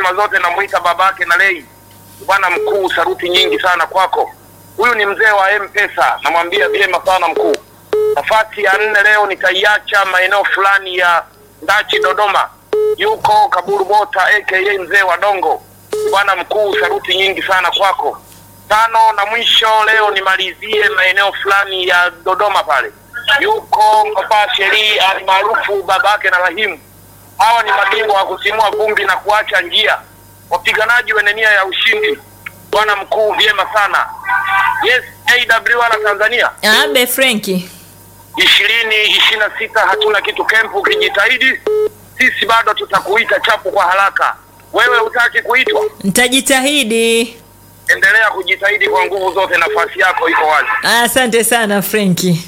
heshima zote namwita babake na lei. Bwana mkuu, saruti nyingi sana kwako. Huyu ni mzee wa M-Pesa, namwambia vyema sana mkuu. Nafasi ya nne leo nitaiacha maeneo fulani ya Ndachi, Dodoma. Yuko Kaburu Bota aka mzee wa Dongo. Bwana mkuu, saruti nyingi sana kwako. Tano na mwisho leo nimalizie maeneo fulani ya Dodoma pale. Yuko Papa Sheri almaarufu babake na Rahimu. Hawa ni mabingwa wa kusimua vumbi na kuacha njia, wapiganaji wenye nia ya ushindi. Bwana mkuu, vyema sana. Yes, AWR Tanzania Abe Frenki. ishirini ishirini na sita hatuna kitu kempu. Ukijitahidi sisi bado tutakuita chapu kwa haraka. Wewe hutaki kuitwa, Nitajitahidi. endelea kujitahidi kwa nguvu zote, nafasi yako iko wazi. Asante sana Frenki.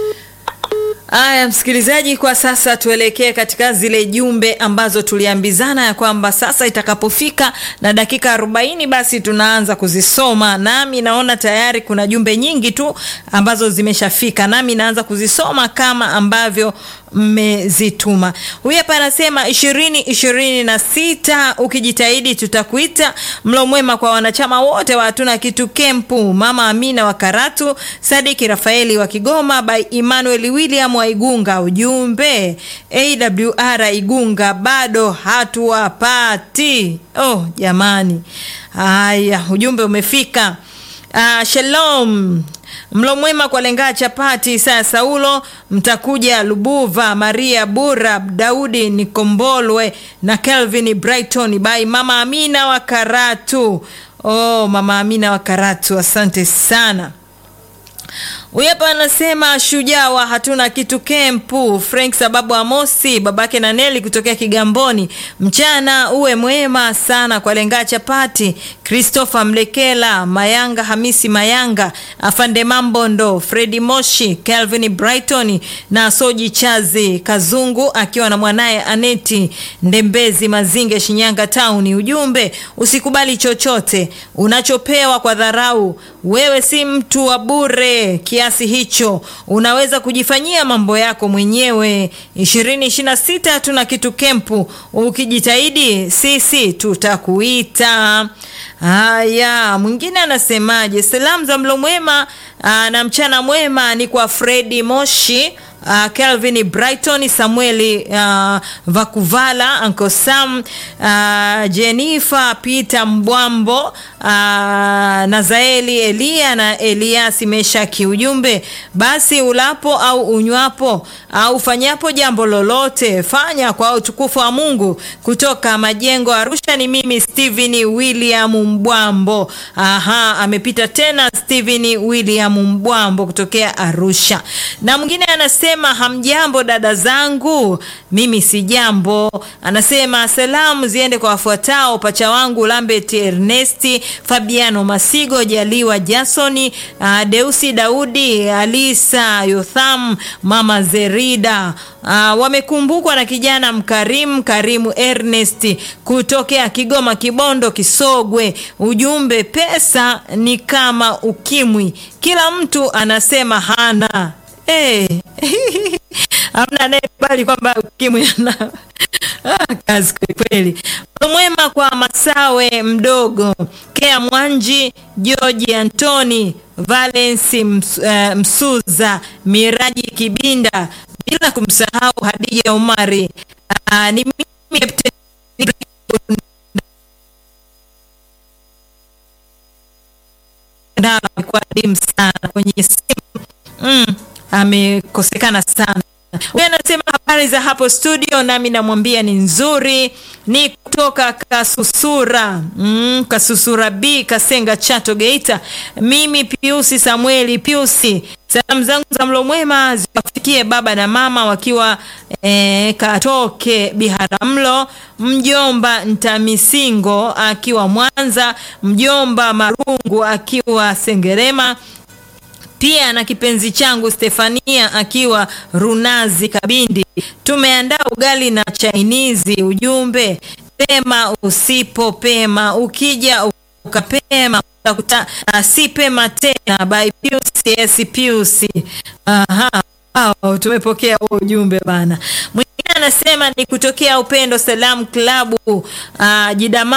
Aya, msikilizaji, kwa sasa tuelekee katika zile jumbe ambazo tuliambizana ya kwamba sasa itakapofika na dakika 40 basi tunaanza kuzisoma, nami naona tayari kuna jumbe nyingi tu ambazo zimeshafika, nami naanza kuzisoma kama ambavyo mmezituma. Huyu hapa anasema ishirini ishirini na sita, ukijitahidi tutakuita. Mlo mwema kwa wanachama wote wa hatuna kitu kempu, mama Amina wa Karatu, Sadiki Rafaeli wa Kigoma, by Emmanuel William wa Igunga. Ujumbe AWR Igunga bado hatuwapati. Oh jamani, haya ujumbe umefika. Ah, shalom mlo mwema kwa lengaa chapati Isaya Saulo mtakuja Lubuva Maria Bura Daudi Nikombolwe na Kelvin Brighton by mama Amina wa Karatu. Oh, mama Amina wa Karatu, asante sana. Huyu hapa anasema shujaa wa hatuna kitu kempu, Frank sababu Amosi babake na Neli kutokea Kigamboni. Mchana uwe mwema sana kwa lengaa chapati, Christopher Mlekela, Mayanga Hamisi Mayanga, Afande Mambondo, Fredi Moshi, Calvin Brighton na Soji Chazi Kazungu akiwa na mwanaye Aneti Ndembezi Mazinge Shinyanga Town. Ujumbe usikubali chochote unachopewa kwa dharau. Wewe si mtu wa bure kiasi hicho, unaweza kujifanyia mambo yako mwenyewe. ishirini ishirini na sita hatuna kitu kempu, ukijitahidi sisi tutakuita. Haya, mwingine anasemaje? Salamu za mlo mwema aa, na mchana mwema ni kwa Fredi Moshi Uh, Kelvin Brighton, Samueli uh, Vakuvala, Uncle Sam, uh, Jennifer Peter Mbwambo, uh, Nazaeli Elia na Eliasi Meshaki. Ujumbe, basi ulapo au unywapo au ufanyapo jambo lolote, fanya kwa utukufu wa Mungu. Kutoka Majengo Arusha ni mimi Steven William Mbwambo. Aha, amepita tena Steven William Mbwambo kutokea Arusha. Na mwingine anasema hamjambo dada zangu, mimi si jambo. Anasema salamu ziende kwa wafuatao: pacha wangu Lambert Ernesti, Fabiano Masigo, Jaliwa Jasoni, uh, Deusi Daudi, Alisa Yotham, mama Zerida. Uh, wamekumbukwa na kijana mkarimu Karimu Ernest kutokea Kigoma, Kibondo, Kisogwe. Ujumbe, pesa ni kama ukimwi, kila mtu anasema hana Hey. Hamna anayekubali kwamba ukimwi ana ah, kazi kweli. Mwema kwa Masawe mdogo, Kea Mwanji, George Antoni, Valence Ms, uh, Msuza, Miraji Kibinda, bila kumsahau Hadija Umari. Uh, ni mimi Captain alikuwa adimu sana kwenye simu mm amekosekana sana. Huyu anasema habari za hapo studio, nami namwambia ni nzuri. Ni kutoka Kasusura mm, Kasusura B Kasenga, Chato, Geita. Mimi Piusi Samueli Piusi, salamu zangu za mlo mwema ziwafikie baba na mama wakiwa eh, Katoke Biharamulo, mjomba Ntamisingo akiwa Mwanza, mjomba Marungu akiwa Sengerema pia na kipenzi changu Stefania akiwa Runazi Kabindi. Tumeandaa ugali na chainizi. Ujumbe, pema usipopema, ukija ukapema utakuta uh, si pema tena. By Pius yes, Pius. Aha. Wow, tumepokea huo ujumbe bana. Mwingine anasema ni kutokea Upendo Salamu Klabu uh, Jidama